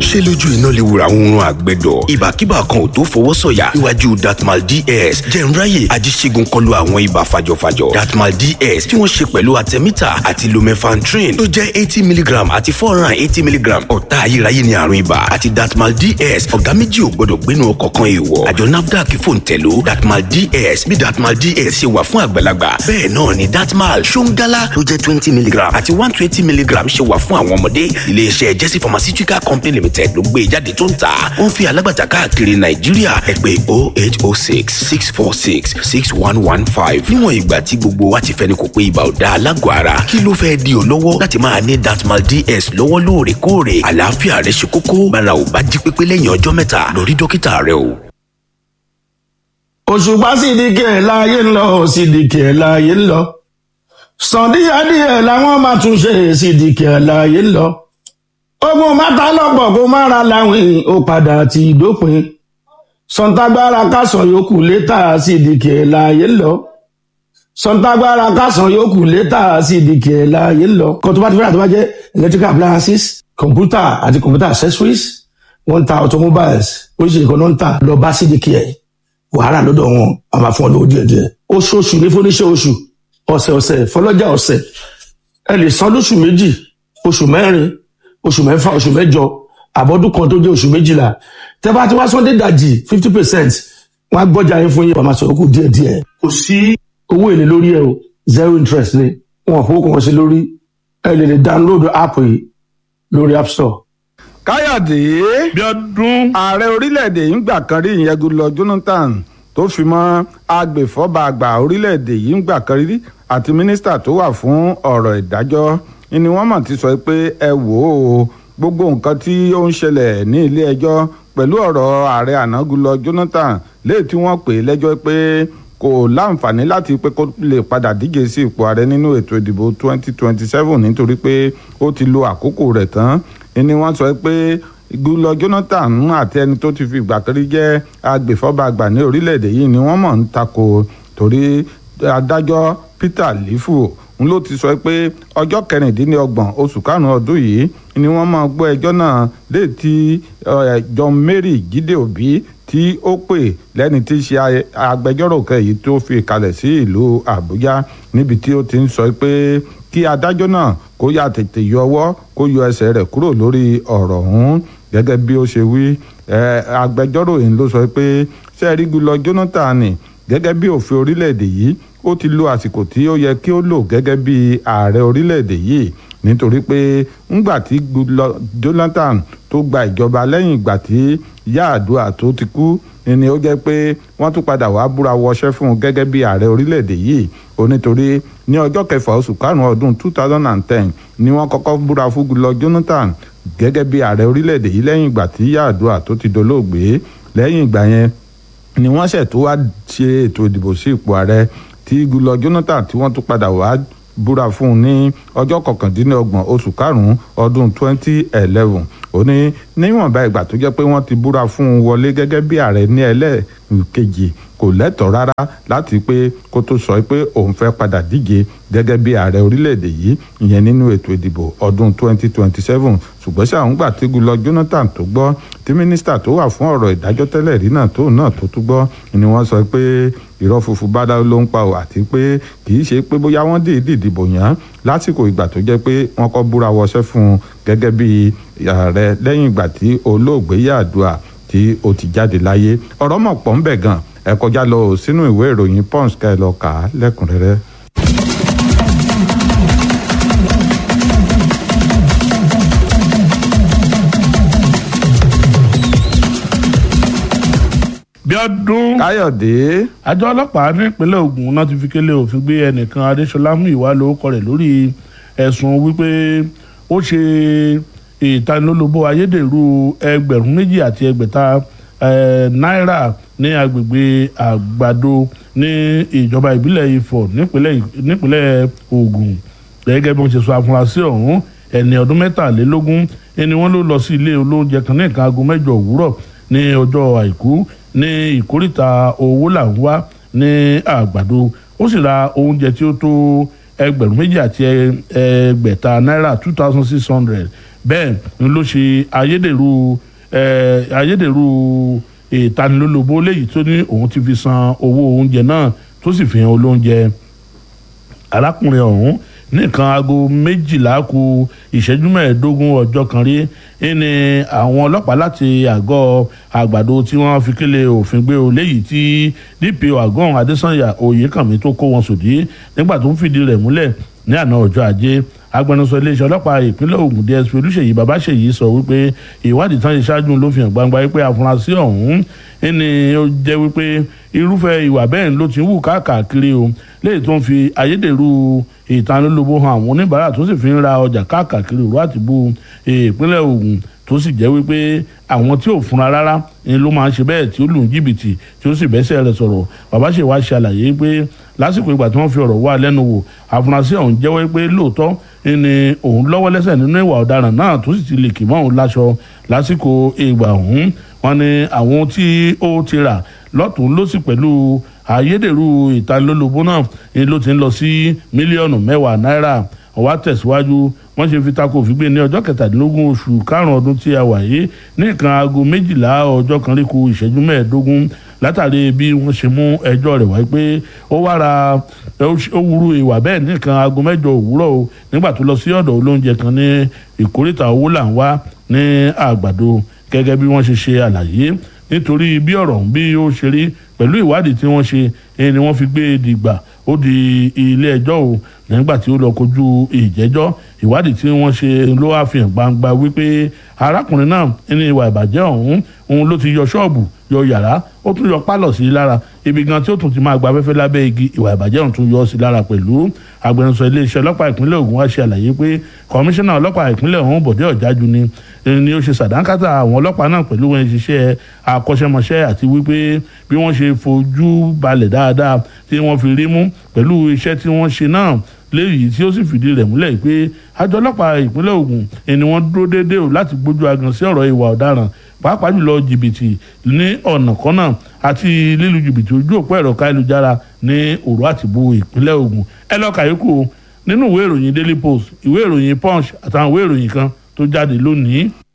ṣé lójú iná lè wura oorun àgbẹ̀dọ̀ ìbàkíbà kan ò tó fọwọ́ sọ̀yà níwájú datmal ds jẹ̀nráyè ajíṣègùn kọlu àwọn ibà fàjọfàjọ datmal ds tí wọ́n ṣe pẹ̀lú artemita àti lumefantrine tó jẹ́ eighty milligram àti four hundred and eighty milligram ọ̀tá ayérayé ni àrùn ibà àti datmal ds ọ̀gá méjì ò gbọ́dọ̀ gbénu ọkọ̀ kan èèwọ̀ àjọ nafdac fòǹtẹ̀ló datmal ds bí datmal ds ṣe wà fún àgbàlagbà bẹ́ẹ̀ náà ni datmal ṣóńgálá tó jẹ́ twenty milligram àti one twenty milligram ṣe wà fún àwọn ọmọdé iléeṣẹ́ jesse pharmaceutical company limited ló gbé jáde tó ń tà ó ń fi alágbàtà káàkiri nàìjíríà ẹ pè oh eight oh six six four six six one one five níwọ̀n ìgbà tí gbogbo wa ti fẹ́ni kò pé ibà ò da alágọ̀ ara kí ló fẹ́ di ọ́ lọ́wọ́ láti máa ní datmal ds lọ́wọ́ lóòrèkóòrè àlàáfíà rẹ ṣe kókó bára ò bá jí pépé lẹ́yìn ọjọ́ mẹ́ta lọ rí dókítà rẹ o. òṣùpá sídìkì ẹ̀ láàyè ń lọ sídìkì ẹ̀ láàyè ń lọ sàn díẹ̀díẹ̀ làwọn máa tún ṣe sídìkì ẹ̀ láàyè ń lọ ogun mẹ́ta lọ́pọ̀ kó má ra láwìn ó padà ti dópin sọ̀ǹtàgbára kásán yòókù létà sídìkì ẹ̀ láàyè ń lọ sọ̀ǹtàgbára kásán yòókù létà sídìkì ẹ̀ láàyè ń lọ kó tó bá ti fẹ́ràn tó bá jẹ́ electrical appliances computer àti computer accessories wọ́n ń ta automobiles oríṣiríṣi kan náà ń tà lọ bá sídìkì ẹ̀ wàhálà lọ́dọ̀ wọn a máa fún ọ lówó díẹ̀ díẹ̀ oṣooṣù ní fúnníṣẹ́ oṣù ọ̀sẹ̀ ọ̀sẹ̀ fọlọ́jà ọ̀sẹ̀ ẹ lè san lóṣù méjì oṣù mẹ́rin oṣù mẹ́fà oṣù mẹ́jọ àbọ̀dún kan tó jẹ́ oṣù méjìlá tẹ́ bá ti wá sọ́ndé dàjì fifty percent wọ́n á gbọ́jà yín fún yín wàá máa sọ̀rọ̀ kù díẹ̀ díẹ̀ kò sí owó èlé lórí ẹ o zero interest ni wọn kò kàn sí lórí ẹ lè lè download app yìí lórí app store. káyọ̀dé bíọ́dún ààrẹ orílẹ̀-èdè yìí ń gbà kan rí ìyẹn goodluck jonathan tó fi mọ́ agbèfọ́ba àgbà orílẹ̀-èdè yìí ń gbà kan rí àti mínísítà tó wà fún ọ̀rọ̀ ìdájọ́ ni wọ́n mọ̀ ti sọ pé ẹ wò ó gbogbo nǹkan tí ó ń ṣẹlẹ̀ ní ilé ẹjọ́ pẹ̀lú ọ̀rọ̀ ààrẹ àná goodluck jonathan léè tí wọ́n pè lẹ́jọ́ pé kò láǹfààní láti pé kó lè padà díje sí ipò ààrẹ nínú ètò ìdìbò 2027 nítorí pé ó ti lo àkókò rẹ̀ tán ni wọ́n sọ pé goodluck jonathan àti ẹni tó ti fi ìgbà kan rí jẹ́ agbèfọ́ba àgbà ní orílẹ̀-èdè yìí ni wọ́n mọ̀ ń takò torí adájọ́ peter lifu n ló ti sọ pé ọjọ́ kẹrìndínlọ́gbọ̀n oṣù karùn-ún ọdún yìí ni wọ́n máa gbọ́ ẹjọ́ náà léètì john mary jíde òbí tí ó pè lẹ́ni tí í ṣe agbẹjọ́rò kẹ́yìí tó fi kalẹ̀ sí ìlú àbújá níbi tí ó ti ń sọ pé kí adájọ́ náà kó yà tètè yọ ọwọ́ kó yọ ẹsẹ̀ rẹ̀ kúrò lórí ọ̀rọ̀ ọ̀hún gẹ́gẹ́ bí ó ṣe wí agbẹjọ́rò yìí ló sọ pé sẹ́ẹ̀rí gulọ jonathan gẹ́gẹ́ bí òfin orílẹ̀-èdè yìí ó ti lo àsìkò tí ó yẹ kí ó lò gẹ́gẹ́ bí ààrẹ orílẹ̀-èdè yìí nítorí pé ńgbà tí jonathan tó gba ìjọba lẹ́yìn ìgbà tí Yar'Adua tó ti kú ni ó jẹ́ pé wọ́n tún padà wá búra wọṣẹ́ fún un gẹ́gẹ́ bí ààrẹ orílẹ̀-èdè yìí ó nítorí ní ọjọ́ kẹfà oṣù karùn-ún ọdún two thousand and ten ni wọ́n kọ́kọ́ búra fún Goodluck Jonathan gẹ́gẹ́ bí ààrẹ orílẹ̀-èdè yìí lẹ́yìn ìgbà tí Yar'Adua tó ti dolóògbé lẹ́yìn ìgbà yẹn ni wọ́n ṣẹ̀ tó wá ṣe ètò ìdìbò sí ipò ààrẹ tí Goodluck Jonathan tí wọ́n tún padà wá búra fún un ní ọjọ́ kọkàndínlọ́gbọ̀n oṣù karùn-ún ọdún twenty eleven ó ní níwọ̀nba ìgbà tó jẹ́ pé wọ́n ti búra fún un wọlé gẹ́gẹ́ bí ààrẹ ní ẹlẹ́ẹ̀kejì kò lẹ́tọ̀ọ́ rárá láti pé kó tó sọ pé òun fẹ́ padà díje gẹ́gẹ́ bí ààrẹ orílẹ̀-èdè yìí ìyẹn nínú ètò ìdìbò ọdún 2027 ṣùgbọ́n ṣáà ń gbà tí Goodluck Jonathan tó gbọ́ tí mínísítà tó wà fún ọ̀rọ̀ ìdájọ́ tẹ́lẹ̀ rí náà tóun náà tó tún gbọ́ ni wọ́n sọ pé irọ́ funfun bá dá ló ń pa ò àti pé kì í ṣe pé bóyá wọ́n dìídì dìbò yàn lásìkò ìgbà tó jẹ́ pé wọ́n kọ́ búra wọṣẹ́ fún un gẹ́gẹ́ bí ààrẹ lẹ́yìn ìgbà tí olóògbé Yar'Adua tí ó ti jáde láyé ọ̀rọ̀ mọ̀ pọ̀ ń bẹ̀ gan ẹ kọjá lọ sínú ìwé ìròyìn Punch ká ẹ lọ kà á lẹ́kùnrẹ́rẹ́. bíọ́dún káyọ̀dé àjọ ọlọ́pàá nípínlẹ̀ Ògùn náà ti fi kélé òfin gbé ẹnìkan Adéṣọlá Múyìwá lórúkọ rẹ̀ lórí ẹ̀sùn wípé ó ṣe ìtanilólobó ayédèrú ẹgbẹ̀rún méjì àti ẹgbẹ̀ta náírà ní agbègbè àgbàdo ní ìjọba ìbílẹ̀ Ifọ̀ nípínlẹ̀ Ògùn gẹ́gẹ́ bí wọ́n ṣe sọ afurasí ọ̀hún ẹni ọdún mẹ́tàlélógún ẹni wọ́n ló lọ sí ilé olóúnjẹ kan ní nǹkan aago mẹ́jọ òwúrọ̀ ní ọjọ́ àìkú ní ìkórìtà owó là ń wá ní àgbàdo ó sì ra oúnjẹ tí ó tó ẹgbẹ̀rún méjì àti ẹgbẹ̀ta náírà two thousand six hundred bẹ́ẹ̀ ni ló ṣe ayédèrú ayédèrú ìtanilólobó léyìí tó ní òun ti fi san owó oúnjẹ náà tó sì fi hàn olóúnjẹ arákùnrin ọ̀hún nìkan aago méjìlá ku ìṣẹ́jú mẹ́ẹ̀ẹ́dógún ọjọ́ kan rí ní àwọn ọlọ́pàá láti àgọ́ àgbàdo tí wọ́n fi kéle òfin gbé o léyìí tí dpo àgọ́ adésànyà oyèkànmí tó kó wọn sòdí nígbà tó ń fìdí rẹ̀ múlẹ̀ ní àná ọjọ́ ajé agbẹnusọ iléeṣẹ́ ọlọ́pàá ìpínlẹ̀ Ògùn DSP Olúṣèyí Babáṣèyí sọ wípé ìwádìí tán ṣe ṣáájú ló fi hàn gbangba wípé afurasí ọ̀hún ẹni ó jẹ́ wípé irúfẹ́ ìwà bẹ́ẹ̀ ló ti ń wù káàkiri o léyìí tó ń fi ayédèrú ìtanilólobó hàn àwọn oníbàárà tó sì fi ń ra ọjà káàkiri òru àtìbú ìpínlẹ̀ Ògùn tó sì jẹ́ wípé àwọn tí ò fúnra rárá ni ló máa ń ṣe bẹ́ẹ̀ tí ó lù ń jìbìtì tí ó sì bẹ́sẹ̀ rẹ̀ sọ̀rọ̀ bàbá ṣe wá ṣàlàyé pé lásìkò ìgbà tí wọ́n fi ọ̀rọ̀ wá lẹ́nu wò àfúrásì ọ̀hún jẹ́wọ́ pé lóòótọ́ ni òun lọ́wọ́ lẹ́sẹ̀ nínú ìwà ọ̀daràn náà tó sì ti lè kì mọ́ òun láṣọ lásìkò ìgbà ọ̀hún wọn ni àwọn tí ó ti rà lọ́tún lọ́sì pẹ̀lú ayédèrú ìtanilólobó náà ni ló ti ń lọ sí mílíọ̀nù mẹ́wàá náírà ọ̀wá tẹ̀síwájú wọ́n ṣe fi tako òfìgbé ní ọjọ́ kẹtàdínlógún oṣù karùn-ún ọdún tí a wà yìí ní nǹkan aago méjìlá ọjọ́ kan rí ku ìṣẹ́jú mẹ́ẹ̀ẹ́dógún látàrí bí wọ́n ṣe mú ẹjọ́ rẹ̀ wáyé pé ó wára ó wúru ìwà bẹ́ẹ̀ ní nǹkan aago mẹ́jọ òwúrọ̀ o nígbà tó lọ sí ọ̀dọ̀ olóúnjẹ kan ní ìkórìtà owó là ń wá ní àgbàdo gẹ́gẹ́ bí wọ́n ṣe ṣe àlàyé nítorí bí ọ̀rọ̀ bí ó ṣe rí pẹ̀lú ìwádìí tí wọ́n ṣe ni wọ́n fi gbé e dìgbà ó di ilé ẹjọ́ o nígbà tí ó lọ kojú ìjẹ́jọ́ ìwádìí tí wọ́n ṣe ló wá fi hàn gbangba wípé arákùnrin náà ní ìwà ìbàjẹ́ ọ̀hún òun ló ti yọ ṣọ́ọ̀bù yọ yàrá ó tún yọ pálọ̀ sí i lára ibi gan tí ó tún ti máa gba afẹ́fẹ́ lábẹ́ igi ìwà ìbàjẹ́ ọ̀hún tún yọ sí i lára pẹ̀lú agbẹnusọ iléeṣẹ́ ọlọ́pàá ìpínlẹ̀ Ògùn wá ṣe àlàyé pé kọmíṣánná ọlọ́pàá ìpínlẹ̀ ọ̀hún Bọ̀dé Ọ̀jájú ni ni ó ṣe sàdánkátà àwọn ọlọ́pàá náà pẹ̀lú wọn ṣiṣẹ́ akọ́ṣẹ́mọṣẹ́ àti wípé bí wọ́n ṣe fojú balẹ̀ dáadáa tí wọ́n fi rí mú pẹ̀lú iṣẹ́ tí wọ́n ṣe náà léyìí tí ó sì fìdí rẹ̀ múlẹ̀ pé àjọ ọlọ́pàá ìpínlẹ̀ Ògùn ni wọ́n dúró déédéé o láti gbójú agan sí ọ̀rọ̀ ìwà ọ̀daràn pàápàá jùlọ jìbìtì ní ọ̀nà kọ́nà àti lílu jìbìtì ojú òpó ẹ̀rọ káyélujára ní òru àtìbú ìpínlẹ̀ Ògùn ẹ lọ́ọ́ kàyékù nínú ìwé ìròyìn Daily Post ìwé ìròyìn Punch àtàwọn ìwé ìròyìn kan tó jáde lónìí.